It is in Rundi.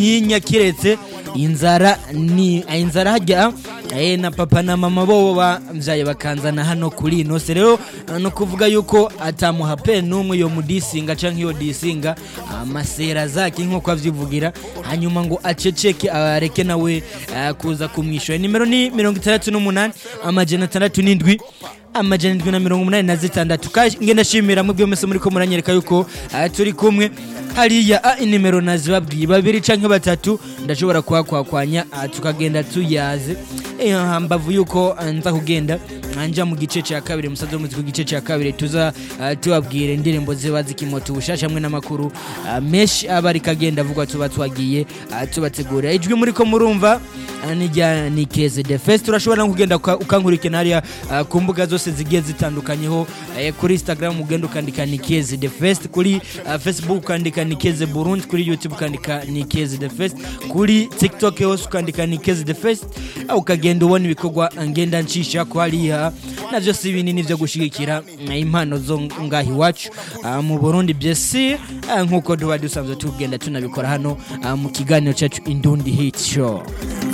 ntinya kiretse inzara ni inzara hajya eh, na papa na mama bo bavyaye bakanzana hano kuri ino se rero no kuvuga yuko atamuha pe n'umwe yo mudisinga canke yo disinga amasera zake nk'uko avyivugira hanyuma ngo aceceke areke nawe eh, kuza kumwishyura nimero ni mirongo itandatu n'umunani amajana atandatu n'indwi amajana indwi na mirongo umunani na zitandatu Ka- ngenda shimira mubyo mwese muriko muranyereka yuko ah, turi kumwe hariya ah, inimero nazibabwiye babiri canke batatu ndashobora kuhakwakwanya ah, tukagenda tuyaze Eh, hambavu yuko ah, nza kugenda anja mu gice cya kabiri musaza w'umuziki ku gice cya kabiri tuza ah, tubabwira indirimbo ziba zikimota ubushasha hamwe n'amakuru ah, menshi aba ariko agenda avugwa tuba twagiye ah, tubategurira ijwi muriko murumva ah, ni rya ni keze de fest urashobora no kugenda uka- ukankurikirana hariya ah, ku mbuga zose zigiye zitandukanyeho eh, kuri instagram ugenda ukandika ni keze de fest kuri ah, facebook ukandika ni keze burundi kuri youtube ukandika ni keze de fest kuri tiktok hose ukandika ni keze de fest ah, ukagenda ubona ibikorwa ngenda ncisha ko hariya navyo si binini vyo gushigikira ah, impano zo ngaha iwacu ah, mu burundi byesi ah, nk'uko tuba dusanzwe tugenda tunabikora hano ah, mu kiganiro cyacu indundi hit show